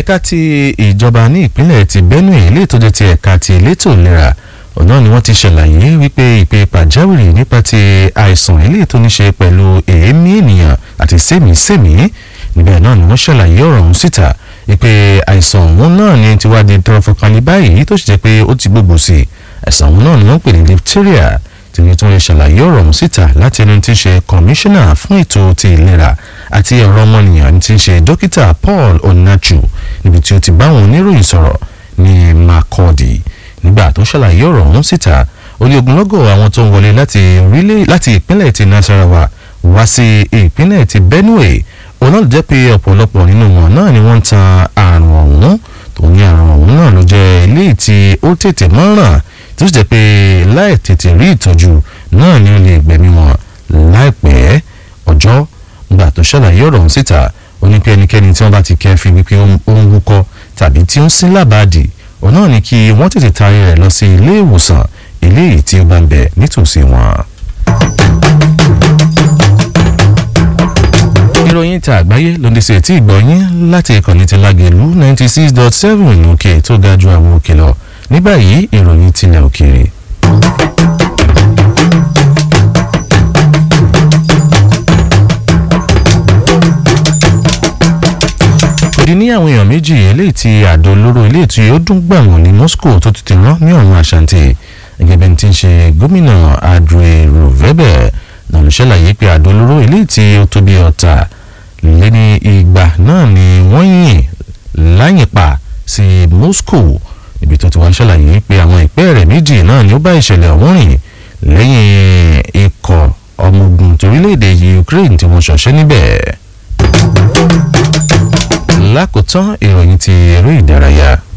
ẹ̀ka ti ìjọba ní ìpínlẹ̀ ti Benue ilé ìtọ́jú ti ẹ̀ka ti elétò ìlera ọ̀nà ni wọ́n ti ṣàlàyé wípé ìpè pàjáwìrì nípa ti àìsàn ilé tó ní ṣe pẹ̀lú èémí ènìyàn àti sẹ́mìísẹ́mì níbẹ̀ náà ni wọ́n ṣàlàyé ọ̀rọ̀ ọ̀hún síta wípé àìsàn ọ̀hún náà ni ti wá di tọrọfọkànlẹ̀ báyìí tó sì jẹ́ pé ó ti gbogbo sí i àìsàn ọ̀hún náà ni wọ́n pè ní diphtheria tí wọ́n tún ṣàlàyé ọ̀rọ̀ ọ̀hún síta láti ẹni tí ń ṣe kọmíṣánná fún ètò ti ìlera àti ọ̀rọ̀ ọmọnìyàn tí ń ṣe dókítà Paul Onachu níbi tí ó ti bá àwọn oníròyìn sọ̀rọ̀ ní Makurdi nígbà tó ṣàlàyé ọ̀rọ̀ ọ̀hún síta ó ní ogunlọ́gọ̀ àwọn tó ń wọlé láti orílẹ̀ láti ìpínlẹ̀ ti Nasarawa wá sí ìpínlẹ̀ ti Benue òun náà jẹ́ pé ọ̀pọ̀lọpọ̀ nínú wọn náà ni wọ́n ń tan àrùn ọ̀hún tó ní àrùn ọ̀hún náà ló jẹ́ eléyìí tí ó tètè mọ́ràn tó sì jẹ́ pé láì tètè rí ìtọ́jú náà ni ó lè gbẹ̀mí wọn láìpẹ́ ọjọ́ nígbà tó ṣàlàyé ọ̀rọ̀ ọ̀hún síta ó ní pé ẹnikẹ́ni tí wọ́n bá ti kẹ́fí wípé ó ń wúkọ́ tàbí tí ó ń sín lábàádì òun náà ni kí wọ́n tètè taari rẹ̀ lọ sí ilé ìwòsàn eléyìí tí ó bá ń bẹ nítòsí wọn. ìròyìn ta àgbáyé ló ń di sí etí ìgbọ̀nyín láti ìkànnì ti Lágelú ninety six dot seven òkè tó ga ju àwọn òkè lọ ní báyìí ìròyìn tilẹ̀ òkèèrè. òdì ní àwọn èèyàn méjì eléyìí tí àdó olóró eléyìí tí ó dún gbàmù ní Moscow tó ti ti rán ní ọ̀run àṣàǹtì gẹ́gẹ́ bí ẹni tí ń ṣe gómìnà Andrei Ruvebe náà ló ṣàlàyé pé àdó olóró eléyìí tí ó tó bí ọ̀tà lé ní ìgbà náà ni wọ́n yìn láyìn pa sí Moscow ibi tó ti wá ṣàlàyé pé àwọn ìpẹ́ rẹ̀ méjì náà ni ó bá ìṣẹ̀lẹ̀ ọ̀hún rìn lẹ́yìn ikọ̀ ọmọ ogun torílẹ̀-èdè Ukraine tí wọ́n ṣọṣẹ́ níbẹ̀ lákòótán ìròyìn ti eré ìdárayá.